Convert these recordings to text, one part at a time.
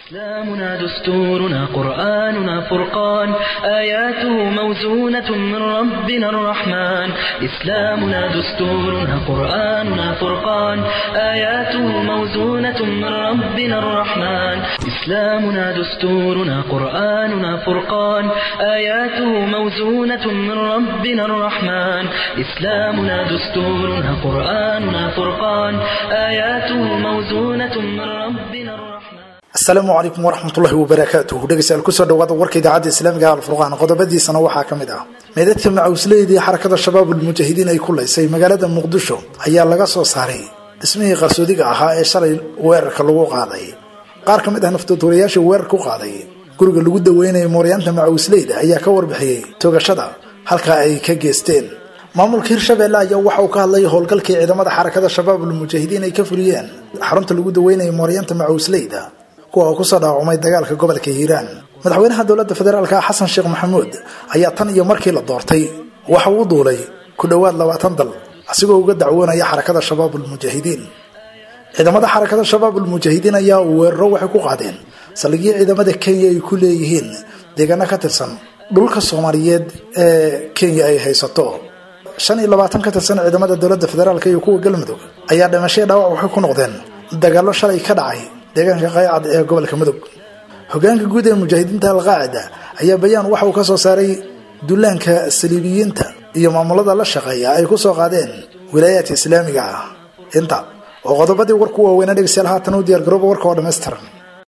إسلامنا دستورنا قرآننا فرقان آياته موزونة من ربنا الرحمن إسلامنا دستورنا قرآننا فرقان آياته موزونة من ربنا الرحمن إسلامنا دستورنا قرآننا فرقان آياته موزونة من ربنا الرحمن إسلامنا دستورنا قرآننا فرقان آياته موزونة من ربنا الرحمن asalaamu calaykum waraxmatullahi wabarakaatuh dhegeystayaal kusoo dhawaada warka idaacadda islaamiga alfurqaan qodobadiisana waxaa ka mid ah meedadka macawisleydii xarakada shabaab ulmujaahidiin ay ku laysay magaalada muqdisho ayaa laga soo saaray dhismihii qarsoodiga ahaa ee shalay weerarka lagu qaaday qaar ka mid ah naftoodurayaasha weerar ku qaaday guriga lagu daweynaya mooryaanta macawisleyda ayaa ka warbixiyey toogashada halkaa ay ka geesteen maamulka hirshabeelle ayaa waxa uu ka hadlay howlgalkii ciidamada xarakada shabaab ulmujaahidiin ay ka fuliyeen xarunta lagu daweynaya mooryaanta macawisleyda kuwa oo kusoo dhaawacmay dagaalka gobolka hiiraan madaxweynaha dowladda federaalka xasan sheekh maxamuud ayaa tan iyo markii la doortay waxa uu duulay ku dhowaad labaatan dal asigoo uga dacwoonaya xarakada shabaab ulmujaahidiin ciidamada xarakada shabaab ulmujaahidiin ayaa weeraro waxay ku qaadeen saldhigyo ciidamada kenya ay ku leeyihiin deegaano ka tirsan dhulka soomaaliyeed ee kenya ay haysato shan iyo labaatan ka tirsan ciidamada dowladda federaalk iyo kuwa galmudug ayaa dhimashaya dhaawac waxay ku noqdeen dagaallo shalay ka dhacay deegaanka qaycad ee gobolka mudug hogaanka guud ee mujaahidiinta alqaacida ayaa bayaan waxa uu ka soo saaray dullaanka saliibiyiinta iyo maamulada la shaqeeya ay ku soo qaadeen wilaayaadka islaamiga ah inta oo qodobadii warku waaweynaa dhegeystayaal haatan u diyaar garooba warka oo dhammaystiran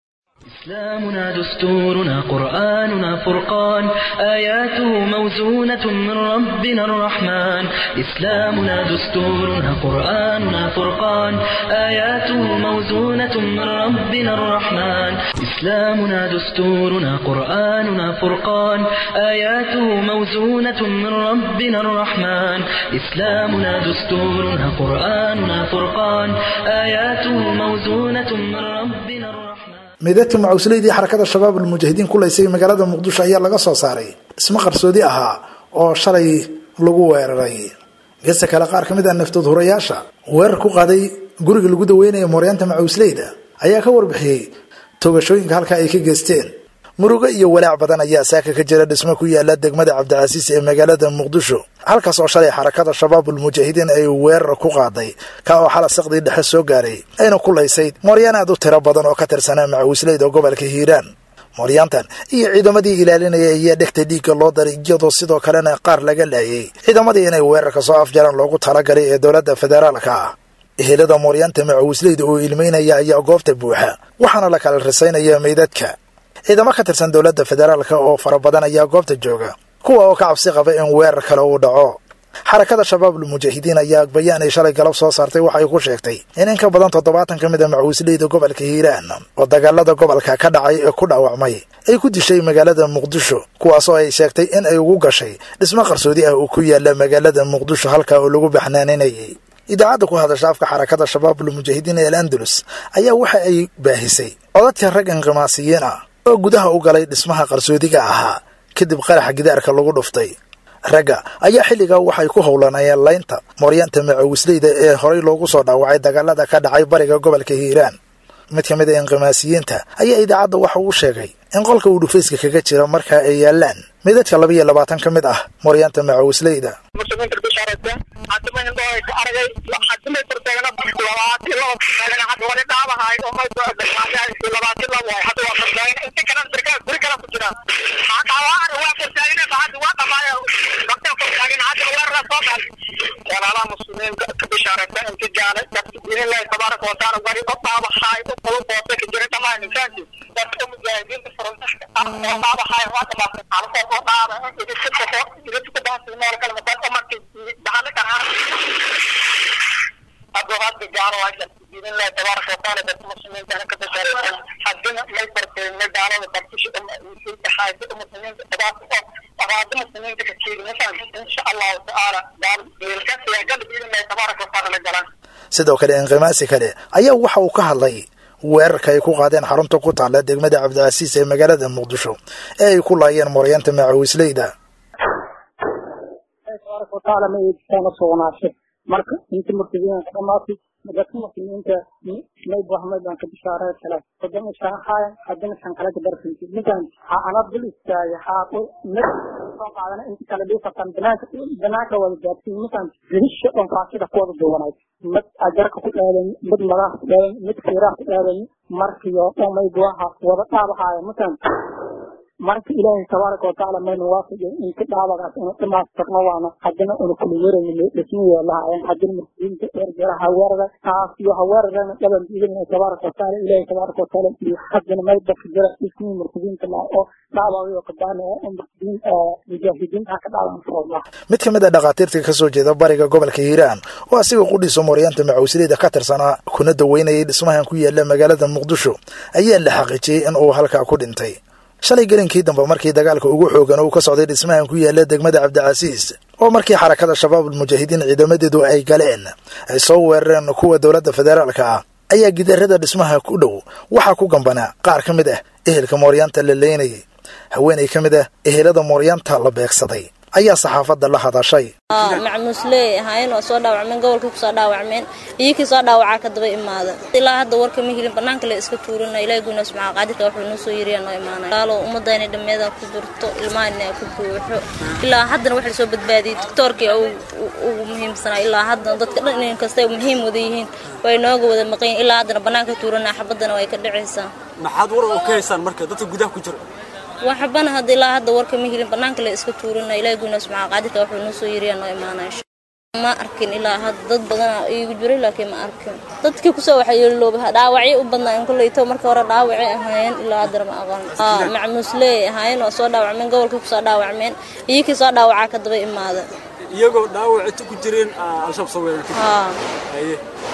إسلامنا دستورنا قرآننا فرقان آياته موزونة من ربنا الرحمن إسلامنا دستورنا قرآننا فرقان آياته موزونة من ربنا الرحمن إسلامنا دستورنا قرآننا فرقان آياته موزونة من ربنا الرحمن إسلامنا دستورنا قرآننا فرقان آياته موزونة من ربنا الرحمن meedadka macawisleydii xarakada shabaab ulmujaahidiin ku laysay magaalada muqdisho ayaa laga soo saaray dhismo qarsoodi ahaa oo shalay lagu weeraray gesta kale qaar ka mid ah naftood hurayaasha weerar ku qaaday guriga lagu daweynaya mooryaanta macawisleyda ayaa ka warbixiyey toogashooyinka halka ay ka geysteen murugo iyo walaac badan ayaa saaka ka jira dhismo ku yaala degmada cabdicasiis ee magaalada muqdisho halkaas oo shalay xarakada shabaab ulmujaahidiin ay weerar ku qaaday ka oo xala saqdii dhexe soo gaaray ayna ku laysay mooryaan aad u tiro badan oo ka tirsanaa macawisleyda gobolka hiiraan mooryaantan iyo ciidamadii ilaalinaya ayaa dhegta dhiigga loo daray iyadoo sidoo kalena qaar laga laayay ciidamadii inay weerarka soo afjaraan loogu talagalay ee dowladda federaalka ah ehelada mooryaanta macawisleyda oo ilmeynaya ayaa goobta buuxa waxaana la kala risaynaya meydadka ciidamo ka tirsan dowladda federaalka oo fara badan ayaa goobta jooga kuwa oo ka cabsi qaba in weerar kale uu dhaco xarakada shabaab ulmujaahidiin ayaa bayaan ay shalay galab soo saartay waxay ku sheegtay in in ka badan toddobaatan ka mid a macawisleyda gobolka hiiraan oo dagaalada gobolka ka dhacay ee ku dhaawacmay ay ku dishay magaalada muqdisho kuwaasoo ay sheegtay in ay ugu gashay dhismo qarsoodi ah oo ku yaala magaalada muqdisho halkaa oo lagu baxnaaninayay idaacadda ku hadasha afka xarakada shabaab ulmujaahidiin ee al andalus ayaa waxa ay baahisay codadka rag inqimaasiyiin ah oo gudaha u galay dhismaha qarsoodiga ahaa kadib qaraxa gidaarka lagu dhuftay ragga ayaa xilligaa waxay ku howlanayeen laynta mooryaanta macawisleyda ee horay loogu soo dhaawacay dagaalada ka dhacay bariga gobolka hiiraan mid ka mid a inqimaasiyiinta ayaa idaacadda waxa uu sheegay in qolka uu dhufayska kaga jira markaa ay yaalaan midadka laba iyo labaatan ka mid ah mooryaanta macawisleyda walaalaha muslimiinta ka bishaaraysa inta jaalay dadka diinillahi tabaaraka wataala wari u dhaabaxaay u kulu boosay ka jira dhammaan insaanki dadka mujaahidiinta furuntaxka ah oo dhaabaxaay waa dhamaatay alkoo oo dhaaba idisukako idisukadaasi meel kale masan umarki bahana karaan haduu hadda gaalo waasha diinillahi tabaaraka wataala dadka muslimiinta ka bishaaraysa haddina may barteen may gaalada bartisha dhaxaaysa muslimiinta tabaaraka oo أراد مسلمين كثير مثلا إن شاء الله تعالى قال بالكسر قال بإذن الله تبارك وتعالى لجلان sidoo kale inqimaasi kale ayaa waxa uu ka hadlay weerarka ay ku qaadeen xarunta ku taalla degmada cabdicasiis ee magaalada muqdisho ee ay ku laayeen mooryaanta macawisleyda tabaaraka watacaala ma eegtaana sugnaashay marka inta murtadiina ka dhamaatay dadka muslimiinta may buahmay baan ka bishaaray kale haddana shaaxaaya haddana shanqale ka darsanti ninkan ha ana dul istaagay haa mid soo qaadana inta kale dhiifatan banaanka banaanka wada gaarsiin ninkan rihisha oo faasida ku wada duwanay mid ajarka ku dhaadan mid madax ku dhaadan mid fiiraha ku dhaadan markiyo oo may buaha wada dhaabahaaya ninkan marka ilaahay tabaaraka watacaala mayna waafajin inka dhaabadaas inu dhamaastirno waana haddana una kula weerayno dhismiyo lahaayeen haddana muslimiinta dheergeera haweerada taas iyo haweeradana dhaban idin tabaaraka watacaala ilaahay tabaaraka watacaala iyo haddana may dadka jira dhismii muslimiinta laha oo dhaabayo qadaana oo muslimiin mujaahidiinta ka dhaaban foolah mid ka mid a dhakhaatiirta ka soo jeeda bariga gobolka hiiraan oo asiga qudhiisa mooryaanta macawsileyda ka tirsanaa kuna daweynayay dhismahan ku yaala magaalada muqdisho ayaa la xaqiijiyey in uu halkaa ku dhintay shalay gelinkii dambe markii dagaalka ugu xoogan uu ka socday dhismahan ku yaala degmada cabdicasiis oo markii xarakada shabaabul mujaahidiin ciidamadeedu ay galeen ay soo weerareen kuwa dowladda federaalka ah ayaa gidaarada dhismaha ku dhow waxaa ku gambanaa qaar ka mid ah ehelka mooryaanta la leynayay haweenay ka mid ah ehelada mooryaanta la beegsaday ayaa saxaafadda la hadashay macmuusley ahaayeen waa soo dhaawacmeen gobolkii kusoo dhaawacmeen iyokii soo dhaawacaa ka daba imaada ilaa hadda warka ma helin banaanka le iska tuurana ilahi guuna subxaa qaadirka wuxuu noo soo yiriyaa noo imaanay laalo ummadayna dhammeeda ku jirto ilmahayna ku buuxo ilaa haddana waxa lasoo badbaadiyey doctoorkii ugu muhiimsanaa ilaa haddana dadka dhan in kastay muhiim wada yihiin way nooga wada maqan ilaa haddana banaanka tuurana xabadana way ka dhacaysaa maxaad war oo ka haysaan marka dadka gudaha ku jira waxbana hadda ilaa hadda warka ma helin banaanka le iska tuurana ilahi guuna subxaa qaadirka wuxuu noo soo yiriyaa noo imaanay ma arkin ilaa hadda dad badana iigu jiray laakiin ma arkin dadkii kusoo waxyeelooba dhaawacyo u badnaa koleyto marka hore dhaawacay ahaayeen ilaa haddana ma aqoon macmuusley ahaayeen waa soo dhaawacmeen gobolkii kusoo dhaawacmeen iyokii soo dhaawacaa ka daba imaada iyagoo dhaawacita ku jireen al-shabaab soo weerartay haa haye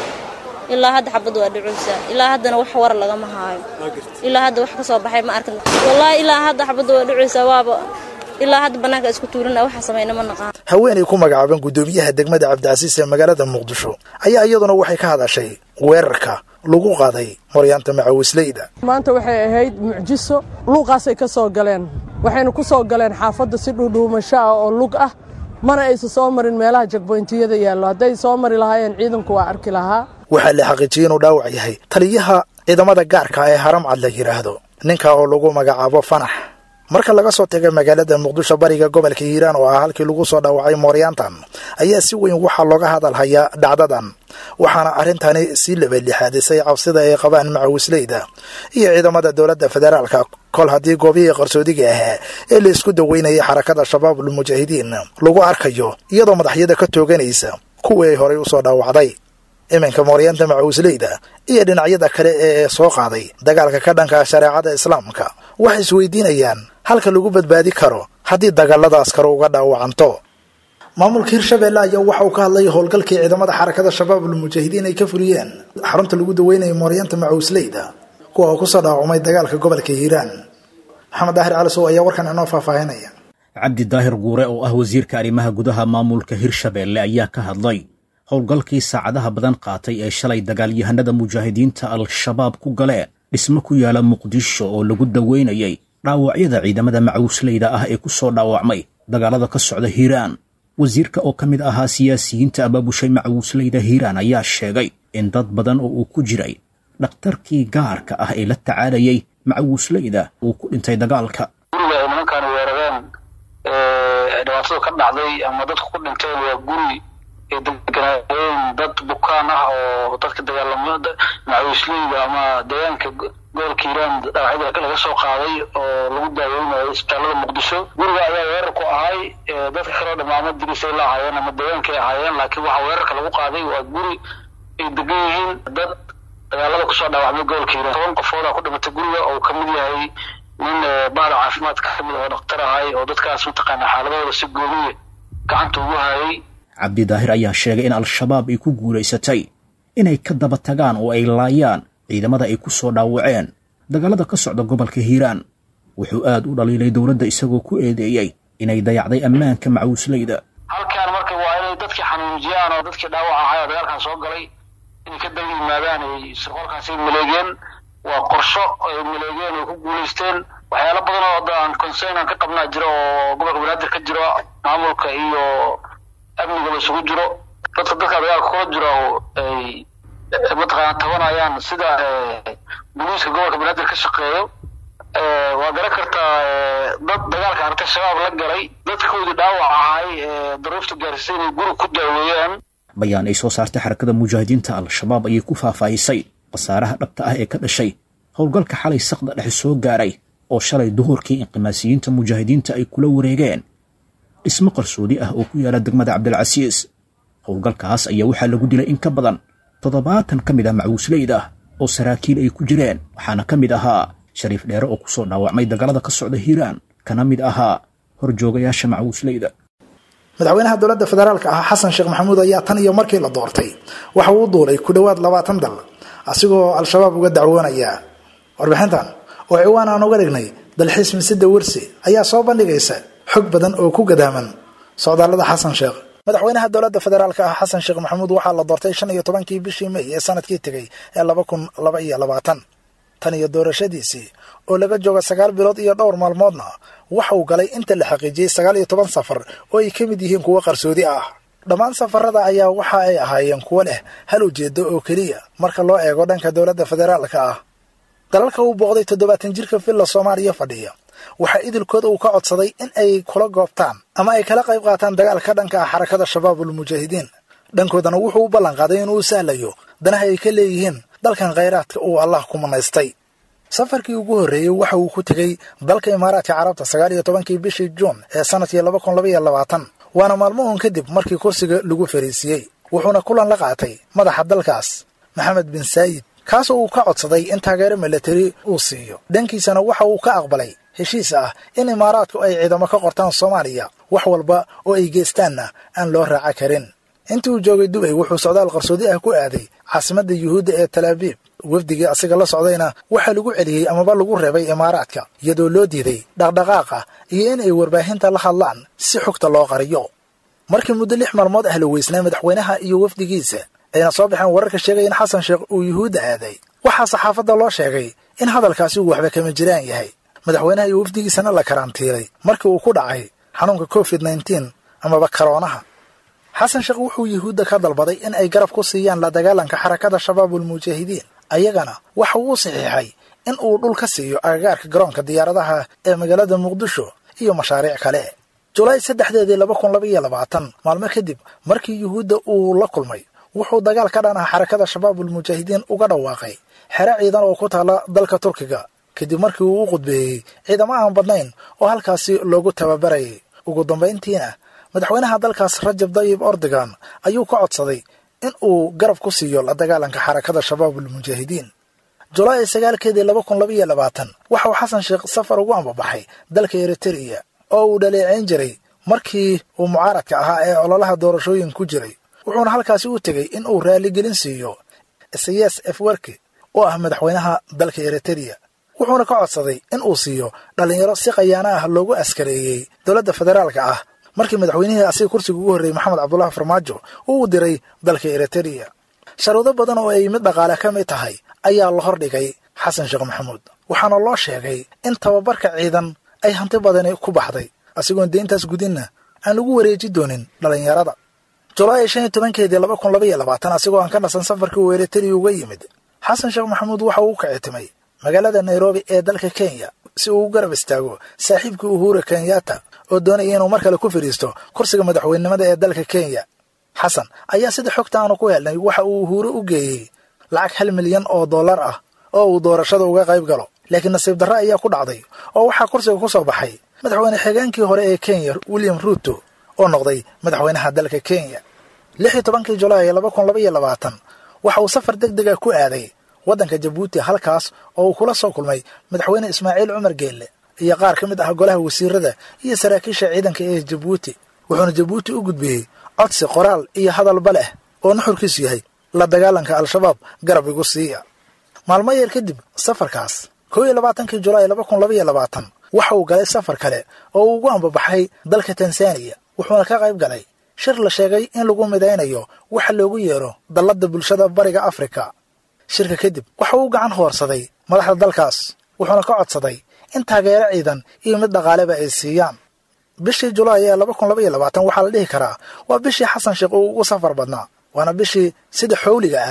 ilaa hadda xabad waa dhucuysaa ilaa haddana wax war lagama haayo waa gartay ilaa hadda wax ka soo baxay ma arkin wallaahi ilaa hadda xabadda waa dhucuysaa waaba ilaa hadda banaanka isku tuurina waxa samayna ma naqaan haweenay ku magacaaban guddoomiyaha degmada cabdicasiis ee magaalada muqdisho ayaa iyaduna waxay ka hadashay weerarka lagu qaaday moryaanta macawisleyda maanta waxay ahayd mucjiso luuqaasay ka soo galeen waxayna ku soo galeen xaafadda si dhuudhuumasho ah oo lug ah mana aysa soo marin meelaha jagboyntiyada yaallo hadday soo mari lahaayeen ciidanku waa arki lahaa waxaa la xaqiijiyey inuu dhaawac yahay taliyaha ciidamada gaarka ee haramcad la yidhaahdo ninka oo lagu magacaabo fanax marka laga soo taga magaalada muqdisho bariga gobolka hiiraan oo ah halkii lagu soo dhaawacay mooryaantan ayaa si weyn waxaa looga hadalhayaa dhacdadan waxaana arrintani sii labadlixaadisay cabsida ay qabaan macawisleyda iyo ciidamada dowladda federaalka kol haddii goobihii qarsoodiga ahaa ee la isku daweynayay xarakada shabaabul mujaahidiin lagu arkayo iyadoo madaxyada ka tooganaysa kuwii ay horay usoo dhaawacday iminka mooryaanta macawisleyda iyo dhinacyada kale ee soo qaaday dagaalka ka dhanka shareecada islaamka waxay isweydiinayaan halka lagu badbaadi karo haddii dagaaladaas kale uga dhaawacanto maamulka hirshabeelle ayaa waxa uu ka hadlay howlgalkii ciidamada xarakada shabaabul mujaahidiin ay ka fuliyeen xarunta lagu daweynaya mooryaanta macawisleyda kuwa oo kusoo dhaawacmay dagaalka gobolka hiiraan maxamed daahir calisow ayaa warkan inoo faahfaahinaya cabdi daahir guure oo ah wasiirka arrimaha gudaha maamulka hirshabeelle ayaa ka hadlay howlgalkii saacadaha badan qaatay ee shalay dagaalyahanada mujaahidiinta al-shabaab ku galeen dhismo ku yaala muqdisho oo lagu daweynayay dhaawacyada ciidamada macawisleyda ah ee ku soo dhaawacmay dagaalada ka socda hiiraan wasiirka oo ka mid ahaa siyaasiyiinta abaabushay macawisleyda hiiraan ayaa sheegay in dad badan oo uu ku jiray dhakhtarkii gaarka ah ee la tacaalayay macawisleyda uu ku dhintay dagaalka guriga ay nimankaani weerareen dhibaatada ka dhacday ama dadku ku dhinteen waa guri ay deganaayeen dad bukaan ah oo dadka dagaalamada macawisleyda ama deegaanka gobolka hiiraan dhaawacyada laga soo qaaday oo lagu daaweynayo isbitaalada muqdisho guriga ayaa weerar ku ahay dadka kaleo dhamaamo dirisay la ahaayeen ama deegaankay ahaayeen laakiin waxaa weerarka lagu qaaday waa guri ay degan yihiin dad dagaalada kusoo dhaawacmay gobolka hiiraan toban qofoodaa ku dhimatay guriga oo ka mid yahay nin bahda caafimaadka ka mid oo dhaktar ahay oo dadkaas mataqaana xaaladahooda si gooniya gacanta ugu hayay cabdi daahir ayaa sheegay in al-shabaab ay ku guulaysatay inay ka daba tagaan oo ay laayaan ciidamada ay ku soo dhaawaceen dagaalada ka socda gobolka hiiraan wuxuu aad u dhaliilay dowladda isagoo ku eedeeyey inay dayacday ammaanka macawisleyda halkaan marka waa inay dadkii xanuunjiyaan oo dadkii dhaawac ahay oo dagaalkan soo galay inay ka daba yimaadaan ay sirqoolkaasay maleegeen waa qorsho ay maleegeen ay ku guulaysteen waxyaalo badan oo hadda aan concern aan ka qabnaa jiro oo gobolka banaadir ka jiro maamulka iyo amnigaba isugu jiro dadka dadka dagaalka kula jiro ay mataqaana tabanayaan sida booliiska gobolka banaadir ka shaqeeyo waa garan kartaa dad dagaalka aragtay shabaab la galay dadkoodii dhaawac ahay daruufta gaarsiisay inay guri ku daaweeyaan bayaan ay soo saartay xarakada mujaahidiinta al-shabaab ayay ku faahfaahisay khasaaraha dhabta ah ee ka dhashay howlgalka xalay saqda dhexe soo gaaray oo shalay duhurkii inqimaasiyiinta mujaahidiinta ay kula wareegeen dhismo qarsoodi ah oo ku yaala degmada cabdilcasiis howlgalkaas ayaa waxaa lagu dilay in ka badan toddobaatan ka mid ah macbuusleyda oo saraakiil ay ku jireen waxaana ka mid ahaa shariif dheere oo ku soo dhaawacmay dagaalada ka socda hiiraan kana mid ahaa horjoogayaasha macbuusleyda madaxweynaha dowladda federaalka ah xasan sheekh maxamuud ayaa tan iyo markii la doortay waxa uu duulay ku dhowaad labaatan dal asigoo al-shabaab uga dacwoonaya warbixintan oo ciwaan aan uga dhignay dalxiis misida wersi ayaa soo bandhigaysa xog badan oo ku gadaaman socdaallada xasan sheekh madaxweynaha dowladda federaalka ah xasan sheekh maxamuud waxaa la doortay shan iyo tobankii bishii may ee sanadkii tegey ee laba kun laba iyo labaatan tan iyo doorashadiisii oo laga jooga sagaal bilood iyo dhowr maalmoodna waxa uu galay inta la xaqiijiyey sagaal iyo toban safar oo ay ka mid yihiin kuwo qarsoodi ah dhammaan safarada ayaa waxa ay ahaayeen kuwo leh hal ujeedo oo keliya marka loo eego dhanka dowladda federaalka ah dalalka uu booqday toddobaatan jirka villa soomaaliya fadhiya waxaa idilkooda uu ka codsaday in ay kula goobtaan ama ay kala qayb qaataan dagaalka dhanka ah xarakada shabaabul mujaahidiin dhankoodana wuxuu u ballan qaaday inuu sahlayo danaha ay ka leeyihiin dalkan khayraadka uu allah ku manaystay safarkii ugu horreeyey waxa uu ku tegey dalka imaaraadka carabta sagaal iyo tobankii bishii juun ee sanadkii laba kun laba iyo labaatan waana maalmohun kadib markii kursiga lagu fariisiiyey wuxuuna kulan la qaatay madaxa dalkaas maxamed bin saayid kaasoo uu ka codsaday in taageero milatari uu siiyo dhankiisana waxa uu ka aqbalay heshiis ah in imaaraadku ay ciidamo ka qortaan soomaaliya wax walba oo ay geystaanna aan loo raaca karin intii uu joogay dubay wuxuu socdaal qarsoodi ah ku aaday caasimadda yuhuudda ee talaabiib wafdigii asiga la socdayna waxaa lagu celiyey amaba lagu reebay imaaraadka iyadoo loo diiday dhaqdhaqaaqa iyo in ay warbaahinta la hadlaan si xogta loo qariyo markii muddo lix maalmood ah la weysnay madaxweynaha iyo wafdigiisa ayna soo baxeen wararka sheegaya in xasan sheekh uu yuhuudda aaday waxaa saxaafadda loo sheegay in hadalkaasi uu waxba kama jiraan yahay madaxweynaha iyo wafdigiisana la karantiilay markii uu ku dhacay xanuunka covid nneteen amaba karoonaha xasan sheekh wuxuu yuhuudda ka dalbaday in ay garab ku siiyaan la dagaalanka xarakada shabaabul mujaahidiin ayagana waxa uu saxiixay in uu dhul ka siiyo agagaarka garoonka diyaaradaha ee magaalada muqdisho iyo mashaariic kale julaay saddexdeedii laba kun laba iyo labaatan maalmo kadib markii yuhuudda uu la kulmay wuxuu dagaal ka dhan ah xarakada shabaabul mujaahidiin uga dhawaaqay xero ciidan oo ku taala dalka turkiga kadib markii uu u qudbeeyey ciidamo aan badnayn oo halkaasi loogu tababarayay ugu dambayntiina madaxweynaha dalkaas rajab dayib ordogan ayuu ka codsaday in uu garab ku siiyo la dagaalanka xarakada shabaabul mujaahidiin julaay sagaalkeedii laba kun laba iyo labaatan waxa uu xasan sheekh safar ugu ambabaxay dalka eritereya oo uu dhaleeceyn jiray markii uu mucaaradka ahaa ee ololaha doorashooyin ku jiray wuxuuna halkaasi u tegey in uu raaligelin siiyo isayas efwerki oo ah madaxweynaha dalka eritereya wuxuuna ka codsaday in uu siiyo dhallinyaro si khayaano ah loogu askareeyey dowladda federaalka ah markii madaxweynihii asiga kursiga ugu horreeyey maxamed cabdullahi farmaajo uu u diray dalka eritereya sharuudo badan oo ay mid dhaqaale ka mid tahay ayaa la hordhigay xasan sheekh maxamuud waxaana loo sheegay in tababarka ciidan ay hanti badani ku baxday asigoon deyntaas gudinna aan lagu wareeji doonin dhallinyarada julaay shan iyo tobankeedii laba kun laba iyo labaatan asigoo aan ka nasan safarkii uu eritereya uga yimid xasan sheekh maxamuud waxa uu ka citimay magaalada nairobi ee dalka kenya si uu u garab istaago saaxiibkii uhura kenyatta oo doonaya inuu mar kale ku fadhiisto kursiga madaxweynenimada ee dalka kenya xasan ayaa sida xogta aanu ku helnay waxa uu uhuure u geeyey lacag hal milyan oo dollar ah oo uu doorashada uga qayb galo laakiin nasiib darre ayaa ku dhacday oo waxaa kursiga ku soo baxay madaxweyne xigeenkii hore ee kenya william ruuto oo noqday madaxweynaha dalka kenya lix iyo tobankii julaay laba kun laba iyo labaatan waxa uu safar deg dega ku aaday waddanka jabuuti halkaas oo uu kula soo kulmay madaxweyne ismaaciil cumar geelle iyo qaar ka mid ah golaha wasiirada iyo saraakiisha ciidanka ee jabuuti wuxuuna jabuuti u gudbiyey codsi qoraal iyo hadalba leh oo nuxurkiisu yahay la dagaalanka al-shabaab garab igu siiya maalmo yar kadib safarkaas koo iyo labaatankii julaay laba kun laba iyo labaatan waxa uu galay safar kale oo uu ugu ambabaxay dalka tanzaniya wuxuuna ka qayb galay shir la sheegay in lagu midaynayo waxa loogu yeero dalladda bulshada bariga afrika shirka kadib waxa uu gacan hoorsaday madaxda dalkaas wuxuuna ka codsaday in taageero ciidan iyo mid dhaqaaleba ay siiyaan bishii julaay ee laba kun laba iyo labaatan waxaa la dhihi karaa waa bishii xasan sheekh uu ugu safar badnaa waana bishii sida xowliga ah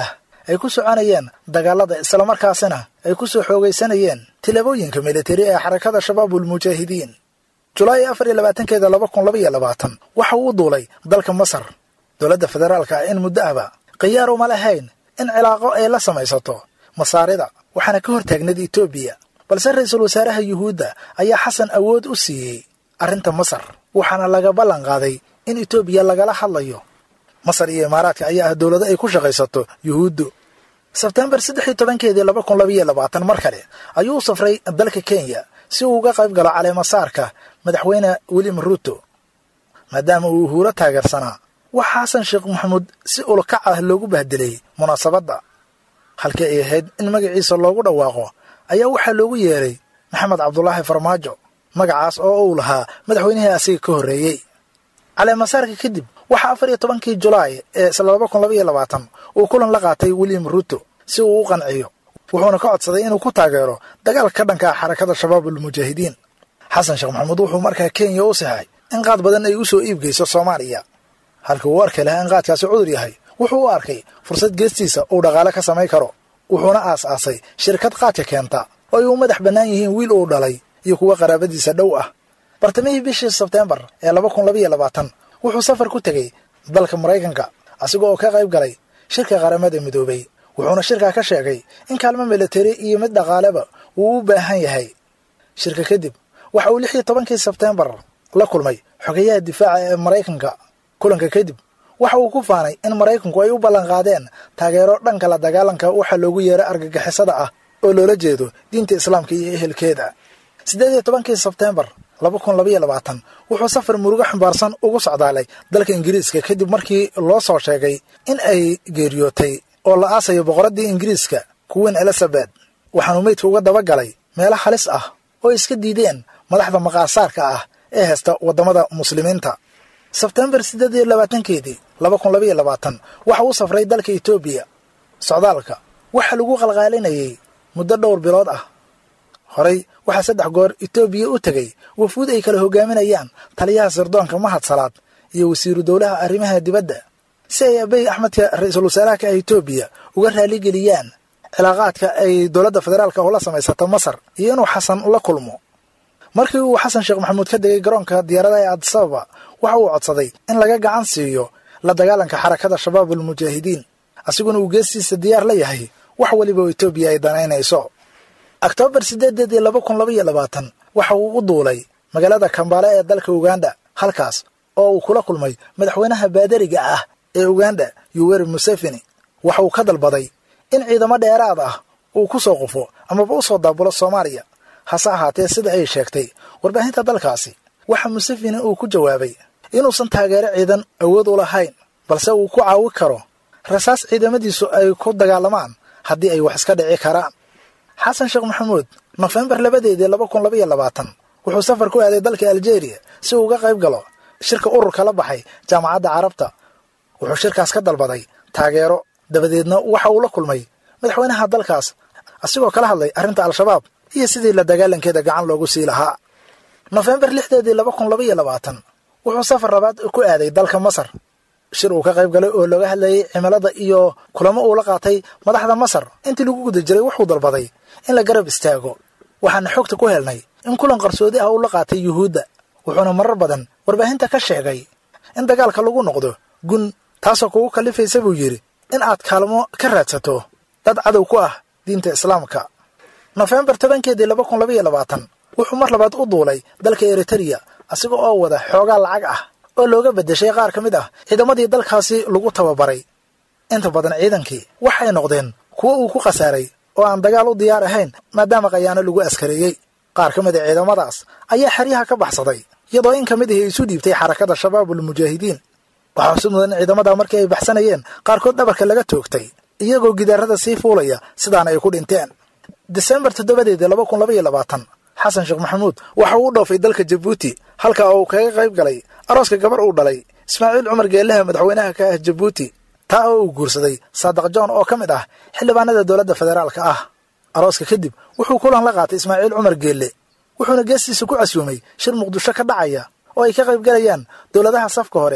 ay ku soconayeen dagaalada islamarkaasina ay ku soo xoogaysanayeen tilaabooyinka militari ee xarakada shabaabul mujaahidiin julaay afar iyo labaatankeeda laba kun laba iyo labaatan waxa uu u duulay dalka masar dowladda federaalka ah in muddo ahba khiyaar uma lahayn in cilaaqo ay la samaysato masaarida waxaana ka hortaagneed etoobiya balse ra-iisul wasaaraha yuhuudda ayaa xasan awood u siiyey arrinta masar waxaana laga ballan qaaday in etoobiya lagala hadlayo masar iyo imaaraadka ayaa ah dowlado ay ku shaqaysato yuhuuddu sebtembar saddex iyo tobankeedii laba kun labaiyo labaatan mar kale ayuu u safray dalka kenya si uu uga qayb galo caleemasaarka madaxweyne william ruuto maadaama uu uhuuro taageersanaa waxaa xasan sheekh maxamuud si ulkac ah loogu bahdelay munaasabadda halkii ay ahayd in magaciisa loogu dhawaaqo ayaa waxaa loogu yeeray maxamed cabdulaahi farmaajo magacaas oo uu lahaa madaxweynihii asiga ka horreeyey caleemasaarka kadib waxaa afar iyo tobankii julaay ee isla laba kun laba iyo labaatan uu kulan la qaatay william ruuto si uu u qanciyo wuxuuna ka codsaday inuu ku taageero dagaalka ka dhanka ah xarakada shabaabul mujaahidiin xasan sheekh maxamuud wuxuu markaa kenya u saxay in qaad badan ay u soo iibgeyso soomaaliya halkii uu arki lahaa in qaadkaasi cudur yahay wuxuu u arkay fursad geestiisa uu dhaqaale ka samayn karo wuxuuna aas-aasay shirkad qaadka keenta oo ay u madax bannaan yihiin wiil uu dhalay iyo kuwa qaraabadiisa dhow ah bartamihii bishii sebteembar ee laba kun labaiyo labaatan wuxuu safar ku tegey dalka maraykanka asiga oo ka qayb galay shirka qaramada midoobay wuxuuna shirkaa ka sheegay in kaalmo militari iyo mid dhaqaaleba uu u baahan yahay shirka kadib waxa uu lix iyo tobankii sebteembar la kulmay xogeyaha difaaca ee maraykanka kulanka kadib waxa uu ku faanay in maraykanku ay u ballanqaadeen taageero dhanka la dagaalanka waxa loogu yeeray argagixisada ah oo loola jeedo diinta islaamka iyo ehelkeeda siddeed iyo tobankii sebteembar laba kun labaiyo labaatan wuxuu safar murugo xambaarsan ugu socdaalay dalka ingiriiska kadib markii loo soo sheegay in ay geeriyootay oo la aasayo boqoraddii ingiriiska kuwiin elizabeth waxaanuu meydka uga daba galay meelo halis ah oo iska diideen madaxda maqaasaarka ah ee haysta waddamada muslimiinta sebtembar siddeed iyo labaatankeedii laba kun labaiyo labaatan waxa uu safray dalka etoobiya socdaalka waxaa lagu qalqaalinayay muddo dhowr bilood ah horey waxaa saddex goor etoobiya u tegey wafuud ay kala hogaaminayaan taliyaha sirdoonka mahad salaad iyo wasiiru dowlaha arrimaha dibadda si ay abey axmedka ra-iisul wasaaraha ka ah etoobiya uga raaligeliyaan cilaaqaadka ay dowladda federaalka oo la samaysata masar iyo inuu xasan la kulmo markii uu xasan sheekh maxamuud ka degay garoonka diyaaradaha ee adisababa waxa uu codsaday in laga gacan siiyo la dagaalanka xarakada shabaabul mujaahidiin asiguna uu geestiisa diyaar la yahay wax weliba oo etoobiya ay danaynayso oktoobar siddeedeed iyo laba kun labaiyo labaatan waxa uu u duulay magaalada kambaale ee dalka uganda halkaas oo uu kula kulmay madaxweynaha baadariga ah ee uganda yuweri museveni waxa uu ka dalbaday in ciidamo dheeraad ah uu ku soo qufo amaba u soo daabulo soomaaliya hase ahaatee sida ay sheegtay warbaahinta dalkaasi waxa museveni uu ku jawaabay inuusan taageero ciidan awood u lahayn balse uu ku caawi karo rasaas ciidamadiisu ay ku dagaalamaan haddii ay wax iska dhici karaan xasan sheekh maxamuud nofembar labadeedii laba kun labaiyo labaatan wuxuu safar ku aaday dalka aljeeriya si uu uga qayb galo shirka ururka la baxay jaamacadda carabta wuxuu shirkaas ka dalbaday taageero dabadeedna waxa uu la kulmay madaxweynaha dalkaas asigoo kala hadlay arrinta al-shabaab iyo sidii la dagaalankeeda gacan loogu sii lahaa nofembar lixdeedii laba kun labaiyo labaatan wuxuu safar labaad ku aaday dalka masar shir uu ka qayb galay oo looga hadlayay cimilada iyo kulamo uu la qaatay madaxda masar intii lagu guda jiray wuxuu dalbaday in la garab istaago waxaana xogta ku helnay in kulan qarsoodi ah uu la qaatay yuhuudda wuxuuna marar badan warbaahinta ka sheegay in dagaalka lagu noqdo gun taasoo kugu kallifaysa buu yidhi in aad kaalmo ka raadsato dad cadow ku ah diinta islaamka nofembar tobankeedii laba kun labaiyo labaatan wuxuu mar labaad u duulay dalka eritereya asiga oo wada xoogaa lacag ah oo looga beddeshay qaar ka mid ah ciidamadii dalkaasi lagu tababaray inta badan ciidankii waxay noqdeen kuwo uu ku khasaaray oo aan dagaal u diyaar ahayn maadaama khayaano lagu askareeyey qaar ka mid a ciidamadaas ayaa xeryaha ka baxsaday iyadoo in ka mid ahi isu dhiibtay xarakada shabaabul mujaahidiin waxaa xusid mudan in ciidamadaa markii ay baxsanayeen qaarkood dhabarka laga toogtay iyagoo gidaarada sii fuulaya sidaana ay ku dhinteen disembar toddobadeedii laba kun labaiyo labaatan xasan sheekh maxamuud waxa uu u dhoofay dalka jabuuti halka oo uu kaga qayb galay arooska gabar uu dhalay ismaaciil cumar geelaha madaxweynaha ka ah jabuuti taa oo uu guursaday saadaq john oo ka mid ah xildhibaanada dowladda federaalka ah arooska kadib wuxuu kulan la qaatay ismaaciil cumar geelle wuxuuna geestiisa ku casuumay shir muqdisho ka dhacaya oo ay ka qayb galayaan dowladaha safka hore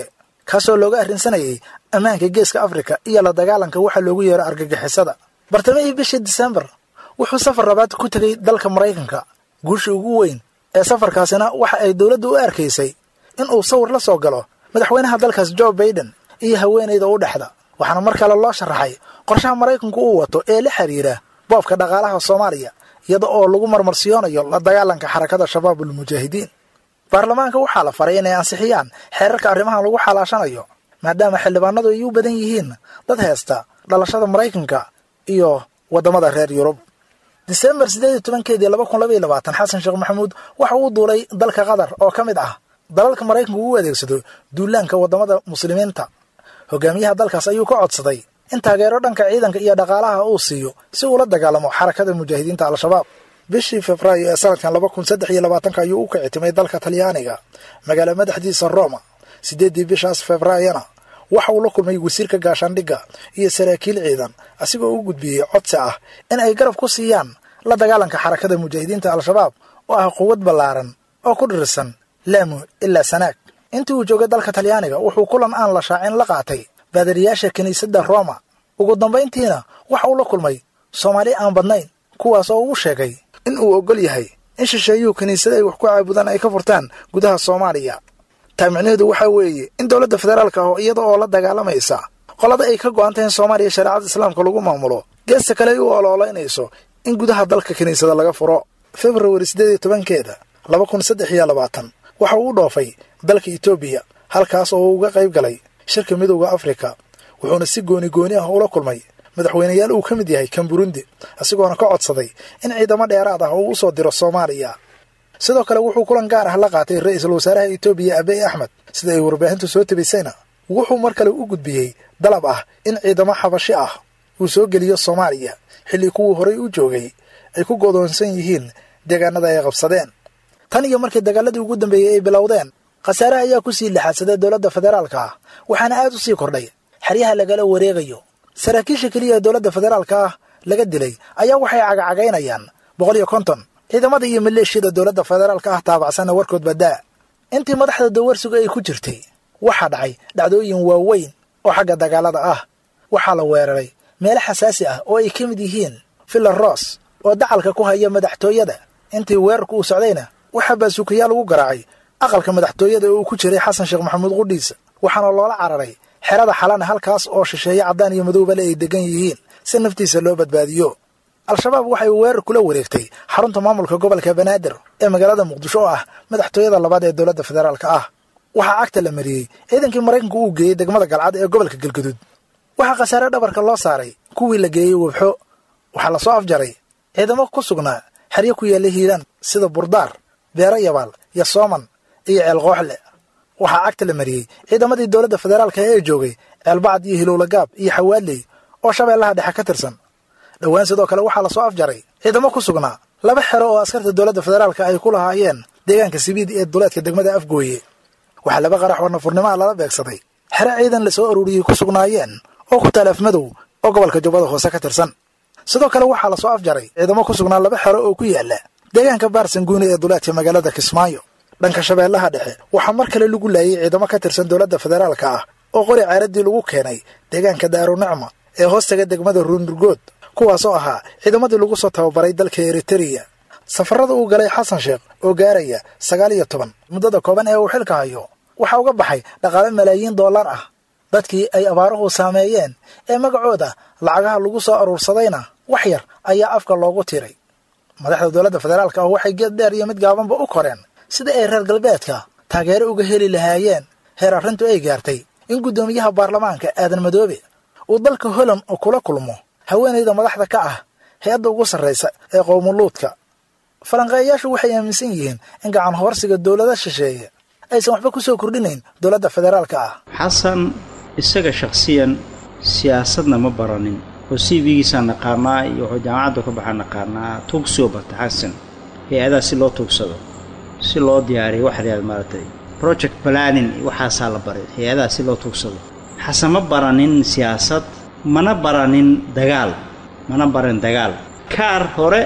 kaasoo looga arrinsanayay ammaanka geeska afrika iyo la dagaalanka waxa loogu yeero argagixisada bartamihii bishii disembar wuxuu safar labaad ku tegey dalka maraykanka guushii ugu weyn ee safarkaasina waxa ay dowladdu u arkaysay in uu sawir la soo galo madaxweynaha dalkaas jo baiden iyo haweenayda u dhexda waxaana mar kale loo sharaxay qorshaha maraykanku uu wato ee la xiriira boobka dhaqaalaha soomaaliya iyada oo lagu marmarsiyoonayo la dagaalanka xarakada shabaabul mujaahidiin baarlamaanka waxaa la faray inay ansixiyaan xeerarka arrimahan lagu xalaashanayo maadaama xildhibaanadu ay u badan yihiin dad heesta dhalashada maraykanka iyo waddamada reer yurub disembar siddeed iyo tobankeedii laba kun labaiyo labaatan xasan sheekh maxamuud waxa uu duulay dalka qatar oo ka mid ah dalalka maraykanku uu adeegsado duulaanka waddamada muslimiinta hogaamiyaha dalkaas ayuu ka codsaday in taageero dhanka ciidanka iyo dhaqaalaha uu siiyo si uula dagaalamo xarakada mujaahidiinta al-shabaab bishii februaayo ee sanadkan laba kun saddex iyo labaatanka ayuu u kicitimay dalka talyaaniga magaala madaxdiisa roma siddeeddii bishaas februaayona waxa uu la kulmay wasiirka gaashaandhigga iyo saraakiil ciidan asigoo u gudbiyey codsi ah in ay garab ku siiyaan la dagaalanka xarakada mujaahidiinta al-shabaab oo ah quwad ballaaran oo ku dhirirsan laamu ilaa sanaag intii uu joogay dalka talyaaniga wuxuu kulan aan la shaacin la qaatay baadariyaasha kiniisadda roma ugu dambayntiina waxa uu la kulmay soomaali aan badnayn kuwaas oo uu sheegay in uu oggol yahay in shisheeyuhu kiniisada ay wax ku caabudaan ay ka furtaan gudaha soomaaliya taamicnaheedu waxaa weeye in dowladda federaalka ah iyada oo la dagaalamaysa qolada ay ka go'an tahay in soomaaliya shareecada islaamka lagu maamulo geesta kale ay u oloolaynayso in gudaha dalka kiniisada laga furo februari siddeed iyo tobankeeda laba kun saddex iyo labaatan waxa uu u dhoofay dalka etoobiya halkaas oo uu uga qayb galay shirka midowda afrika wuxuuna si gooni gooni ah ula kulmay madaxweyneyaal uu ka mid yahay kan burundi isagoona ka codsaday in ciidamo dheeraad ah uu u soo diro soomaaliya sidoo kale wuxuu kulan gaar ah la qaatay ra-iisul wasaaraha etoobiya abiy axmed sida ay warbaahintu soo tabaysayna wuxuu mar kale u gudbiyey dalab ah in ciidamo xabashi ah uu soo geliyo soomaaliya xilli kuwii horay u joogay ay ku godoonsan yihiin deegaanada ay qabsadeen tan iyo markii dagaaladii ugu dambeeyey ay bilowdeen khasaare ayaa ku sii lixaadsaday dowladda federaalka ah waxaana aad u sii kordhay xeryaha lagala wareegayo saraakiisha keliya ee dowladda federaalka ah laga dilay ayaa waxay cagacagaynayaan boqol iyo konton ciidamada iyo maleeshiyada dowladda federaalka ah taabacsanna warkood badaa intii madaxda dawarsigu ay ku jirtay waxaa dhacay dhacdooyin waaweyn oo xagga dagaalada ah waxaa la weeraray meelo xasaasi ah oo ay ka mid yihiin villa ros oo dacalka ku haya madaxtooyada intii weerarku uu socdayna waxaa baasuukayaal ugu garaacay aqalka madaxtooyada oo uu ku jiray xasan sheekh maxamuud qudhiisa waxaana loola cararay xerada xalana halkaas oo shisheeye caddaan iyo madoobale ay degan yihiin si naftiisa loo badbaadiyo al-shabaab waxay weerar kula wareegtay xarunta maamulka gobolka banaadir ee magaalada muqdisho oo ah madaxtooyada labaad ee dowladda federaalka ah waxaa cagta la mariyey ciidankii maraykanku uu geeyey degmada galcad ee gobolka galguduud waxaa khasaare dhabarka loo saaray kuwii la geeyey webxo waxaa lasoo afjaray ciidamo ku sugnaa xeryo ku yaalla hiiraan sida burdaar beero yabaal iyo sooman iyo ceelqooxle waxaa cagta la mariyey ciidamadii dowladda federaalka ee joogay ceelbacad iyo hilowlagaab iyo xawaaley oo shabeellaha dhexe ka tirsan dhowaan sidoo kale waxaa lasoo afjaray ciidamo ku sugnaa laba xero oo askarta dowladda federaalka ay ku lahaayeen deegaanka sibiid ee duleedka degmada afgooye waxaa laba qarax oo nafurnimaha lala beegsaday xero ciidan la soo aruuriyey ku sugnaayeen oo ku taal afmadow oo gobolka jubbada hoose ka tirsan sidoo kale waxaa lasoo afjaray ciidamo ku sugnaa laba xero oo ku yaala deegaanka baarsanguune ee duleedka magaalada kismaayo dhanka shabeellaha dhexe waxaa mar kale lagu laayay ciidamo ka tirsan dowladda federaalka ah oo qori caaradii lagu keenay deegaanka daarunicma ee hoostaga degmada ruunurgood kuwaasoo ahaa ciidamadii lagu soo tababaray dalka eritereya safarada uu galay xasan sheekh oo gaaraya sagaal iyo toban muddada kooban ee uu xilka hayo waxaa uga baxay dhaqaale malaayiin dollar ah dadkii ay abaaruhu saameeyeen ee magacooda lacagaha lagu soo aruursadayna wax yar ayaa afka loogu tiray madaxda dowladda federaalka ah waxay geed dheer iyo mid gaabanba u koreen sida ay reer galbeedka taageero uga heli lahaayeen heer arrintu ay gaartay in guddoomiyaha baarlamaanka aadan madoobe uu dalka holand kula kulmo haweenayda madaxda ka ah hay-adda ugu sarraysa ee qowmuluudka falanqeeyayaashu waxay aaminsan yihiin in gacan hoorsiga dowlada shisheeye aysan waxba ku soo kordhinayn dowladda federaalka ah xasan isaga shakhsiyan siyaasadna ma baranin oo c v-giisaa naqaanaa iyo wuxuu jaamacadda ka baxaa naqaanaa tuugsoo bata xasan hay-adaha si loo tuugsado si loo diyaariyo waxaad maaragtay project planning waxaasaa la baray hay-adaha si loo tuugsado xasan ma baranin siyaasad mana baranin dagaal mana baranin dagaal kaar hore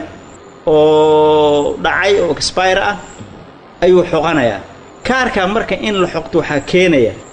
oo dhacay oo expire ah ayuu xoqanayaa kaarkaa marka in la xoqto waxaa keenaya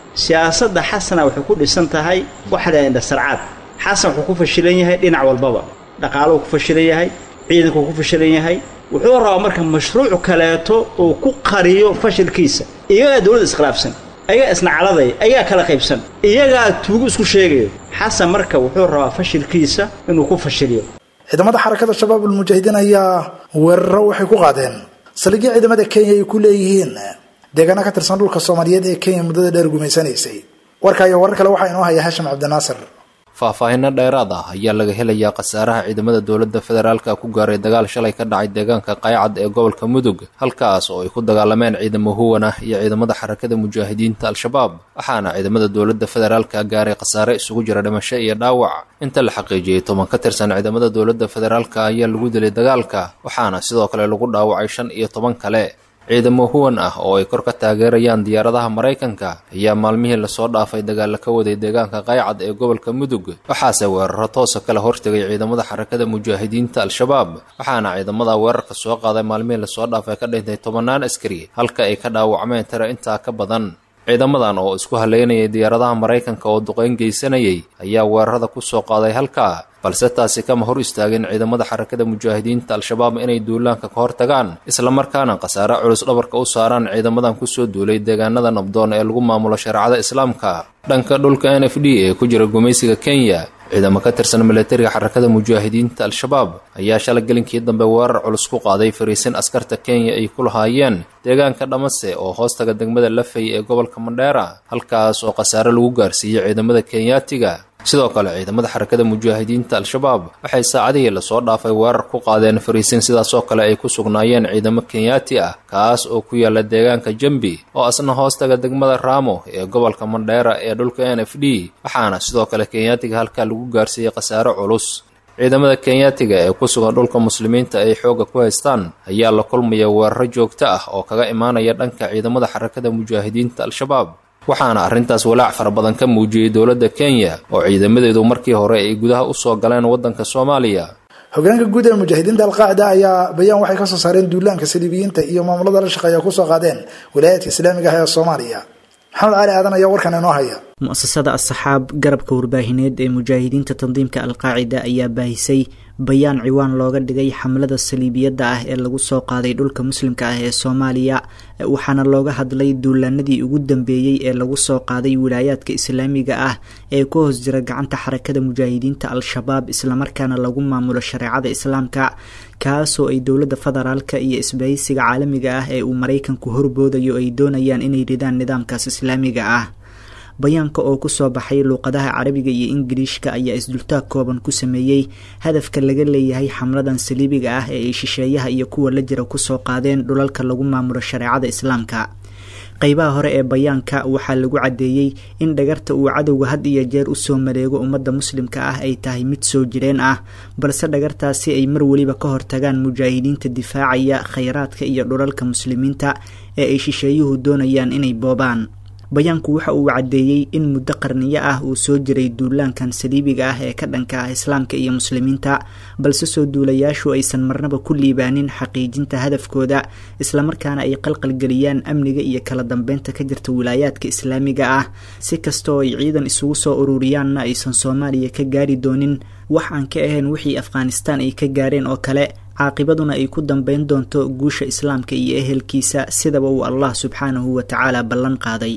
siyaasadda xasana waxay ku dhisan tahay waxa la indhasarcaad xasan wuxuu ku fashilan yahay dhinac walbaba dhaqaaluhu ku fashilan yahay ciidankuu ku fashilan yahay wuxuu rabaa marka mashruuc kaleeto uu ku qariyo fashilkiisa iyagaa dowladda iskhilaafsan ayagaa isnacaladay ayagaa kala qaybsan iyagaa tuugu isku sheegayo xasan marka wuxuu rabaa fashilkiisa inuu ku fashiliyo ciidamada xarakada shabaab ulmujaahidiin ayaa weeraro waxay ku qaadeen saldhigyo ciidamada kenya ay ku leeyihiin deegaano ka tirsan dhulka soomaaliyeed ee kenya muddada dheer gumaysanaysay warka iyo warar kale waxaa inoo haya hashim cabdinaasir faahfaahinno dheeraad ah ayaa laga helayaa khasaaraha ciidamada dowladda federaalka ku gaaray dagaal shalay ka dhacay deegaanka qaycad ee gobolka mudug halkaas oo ay ku dagaalameen ciidamo huwan ah iyo ciidamada xarakada mujaahidiinta al-shabaab waxaana ciidamada dowladda federaalka gaaray khasaare isugu jira dhimasho iyo dhaawac inta la xaqiijiyey toban ka tirsan ciidamada dowladda federaalka ayaa lagu dilay dagaalka waxaana sidoo kale lagu dhaawacay shan iyo toban kale ciidamo huwan ah oo ay kor ka taageerayaan diyaaradaha maraykanka ayaa maalmihii lasoo dhaafay dagaalla ka waday deegaanka qaycad ee gobolka mudug waxaase weeraro toosa kala hortegay ciidamada xarakada mujaahidiinta al-shabaab waxaana ciidamada weerarka soo qaaday maalmihii lasoo dhaafay ka dhintay tobannaan askari halka ay ka dhaawacmeen tiro intaa ka badan ciidamadan oo isku haleynayay diyaaradaha maraykanka oo duqeyn geysanayay ayaa weerarada ku soo qaaday halkaa balse taasi kama hor istaagin ciidamada xarakada mujaahidiinta al-shabaab inay duulaanka ka hortagaan islamarkaana khasaare culus dhabarka u saaraan ciidamadan kusoo duulay deegaanada nabdoon ee lagu maamulo shareecada islaamka dhanka dhulka n f d ee ku jira gumaysiga kenya ciidamo ka tirsan milatariga xarakada mujaahidiinta al-shabaab ayaa shala gelinkii dambe weerar culus ku qaaday fariisin askarta kenya ay ku lahaayeen deegaanka dhamase oo hoostaga degmada lafay ee gobolka mandheera halkaas oo khasaare lagu gaarsiiyey ciidamada kenyaatiga sidoo kale ciidamada xarakada mujaahidiinta al-shabaab waxay saacadihii lasoo dhaafay weerar ku qaadeen fariisin sidaasoo kale ay ku sugnaayeen ciidamo kenyaati ah kaas oo ku yaala deegaanka jambi oo asna hoostaga degmada raamo ee gobolka mandheera ee dhulka n f d waxaana sidoo kale kenyaatiga halkaa lagu gaarsiiyey khasaare culus ciidamada kenyaatiga ee ku sugan dhulka muslimiinta ay xoogga ku haystaan ayaa la kulmaya weeraro joogto ah oo kaga imaanaya dhanka ciidamada xarakada mujaahidiinta al-shabaab waxaana arrintaas walaac fara badan ka muujiyey dowladda kenya oo ciidamadeedu markii hore ay gudaha u soo galeen waddanka soomaaliya hogaanka guud ee mujaahidiinta alqaacida ayaa bayaan waxay kasoo saareen duulaanka saliibiyiinta iyo maamulada la shaqeeya kusoo qaadeen wilaayaadka islaamiga ah ee soomaaliya maxamed cali aadan ayaa warkan inoo haya mu-asasada asxaab garabka warbaahineed ee mujaahidiinta tandiimka alqaacida ayaa baahisay bayaan ciwaan looga dhigay xamlada saliibiyadda ah ee lagu soo qaaday dhulka muslimka ah ee soomaaliya waxaana looga hadlay duulaanadii ugu dambeeyey ee lagu soo qaaday wilaayaadka islaamiga ah ee ku hoos jira gacanta xarakada mujaahidiinta al-shabaab islamarkaana lagu maamulo shareecada islaamka kaasoo ay dowladda federaalka iyo isbahaysiga caalamiga ah ee uu maraykanku horboodayo ay doonayaan inay ridaan nidaamkaas islaamiga ah bayaanka oo kusoo baxay luuqadaha carabiga iyo ingiliishka ayaa isdultaag kooban ku sameeyey hadafka laga leeyahay xamladan saliibiga ah ee ay shisheeyaha iyo kuwa la jira kusoo qaadeen dhulalka lagu maamulo shareecada islaamka qeybaha hore ee bayaanka waxaa lagu caddeeyey in dhagarta uu cadowga had iyo jeer usoo mareego ummadda muslimka ah ay tahay mid soo jireen ah balse dhagartaasi ay mar weliba ka hortagaan mujaahidiinta difaacaya khayraadka iyo dhulalka muslimiinta ee ay shisheeyuhu doonayaan inay boobaan bayaanku waxa uu caddeeyey in muddo qarniyo ah uu soo jiray duulaankan saliibiga ah ee ka dhanka ah islaamka iyo muslimiinta balse soo duulayaashu aysan marnaba ku liibaanin xaqiijinta hadafkooda islamarkaana ay qalqalgeliyaan amniga iyo kala dambeynta ka jirta wilaayaadka islaamiga ah si kastaoo ay ciidan isugu soo ururiyaanna aysan soomaaliya ka gaari doonin wax aan ka ahayn wixii afghanistaan ay ka gaareen oo kale caaqibaduna ay ku dambeyn doonto guusha islaamka iyo ehelkiisa sidaba uu allah subxaanahu wa tacaala ballan qaaday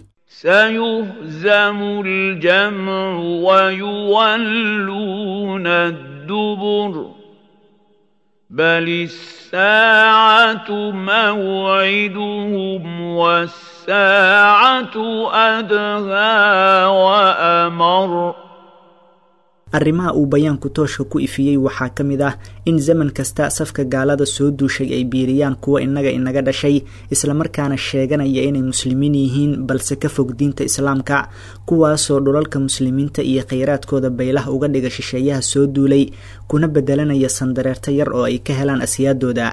سيهزم الجمع ويولون الدبر بل الساعة موعدهم والساعة أدهى وأمر arrimaha uu bayaanku tooshka ku ifiyey waxaa ka mid ah in zaman kasta safka gaalada soo duushay ay biiriyaan kuwa innaga inaga dhashay islamarkaana sheeganaya inay muslimiin yihiin balse ka fog diinta islaamka kuwaasoo dhulalka muslimiinta iyo khayraadkooda baylah uga dhiga shisheeyaha soo duulay kuna bedelanaya sandareerto yar oo ay ka helaan asyaadooda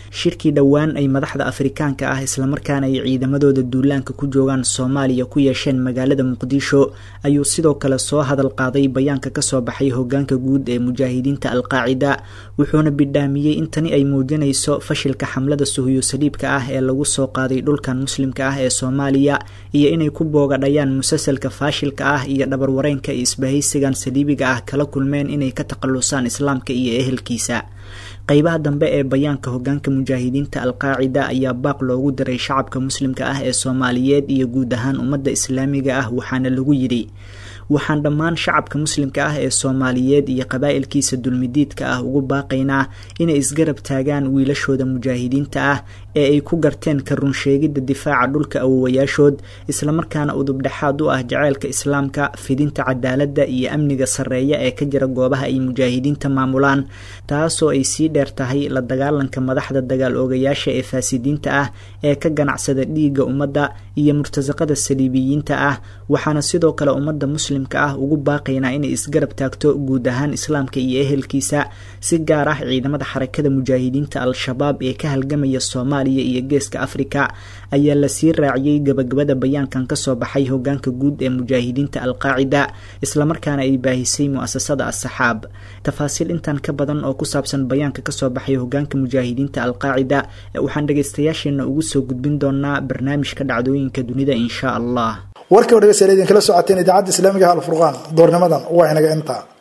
shirkii dhowaan ay madaxda afrikaanka ah islamarkaana ay ciidamadooda duulaanka ku joogaan soomaaliya ku yeesheen magaalada muqdisho ayuu sidoo kale soo hadal qaaday bayaanka kasoo baxay hogaanka guud ee mujaahidiinta alqaacida wuxuuna bidhaamiyey in tani ay muujinayso fashilka xamlada suhuyo saliibka ah ee lagu soo qaaday dhulkan muslimka ah ee soomaaliya iyo inay ku boogadhayaan musalsalka faashilka ah iyo dhabarwareenka iyo isbahaysigan saliibiga ah kala kulmeen inay ka takhalusaan islaamka iyo ehelkiisa qeybaha dambe ee bayaanka hogaanka mujaahidiinta alqaacida ayaa baaq loogu diray shacabka muslimka ah ee soomaaliyeed iyo guud ahaan ummadda islaamiga ah waxaana lagu yidhi waxaan dhammaan shacabka muslimka ah ee soomaaliyeed iyo qabaa'ilkiisa dulmidiidka ah ugu baaqaynaa inay isgarab taagaan wiilashooda mujaahidiinta ah ee ay ku garteen ka runsheegidda difaaca dhulka awowayaashood islamarkaana udubdhexaad u ah jaceylka islaamka fidinta cadaaladda iyo amniga sarreeya ee ka jira goobaha ay mujaahidiinta maamulaan taasoo ay sii dheer tahay la dagaalanka madaxda dagaal oogayaasha ee faasidiinta ah ee ka ganacsada dhiigga ummadda iyo murtasaqada saliibiyiinta ah waxaana sidoo kale ummadda muslimka ah ugu baaqaynaa inay isgarab taagto guud ahaan islaamka iyo ehelkiisa si gaar ah ciidamada xarakada mujaahidiinta al-shabaab ee ka halgamaya soomaaliya iyo geeska afrika ayaa lasii raaciyey gabagabada bayaankan kasoo baxay hogaanka guud ee mujaahidiinta alqaacida islamarkaana ay baahisay mu-asasada asaxaab tafaasiil intan ka badan oo ku saabsan bayaanka kasoo baxay hogaanka mujaahidiinta alqaacida waxaan dhagaystayaasheena ugu soo gudbin doonaa barnaamijka dhacdooyinka dunida insha allah warkii o dhegeystayaal idinkala socoteen idaacadda islaamiga alfurqaan doornimadan waa inaga intaa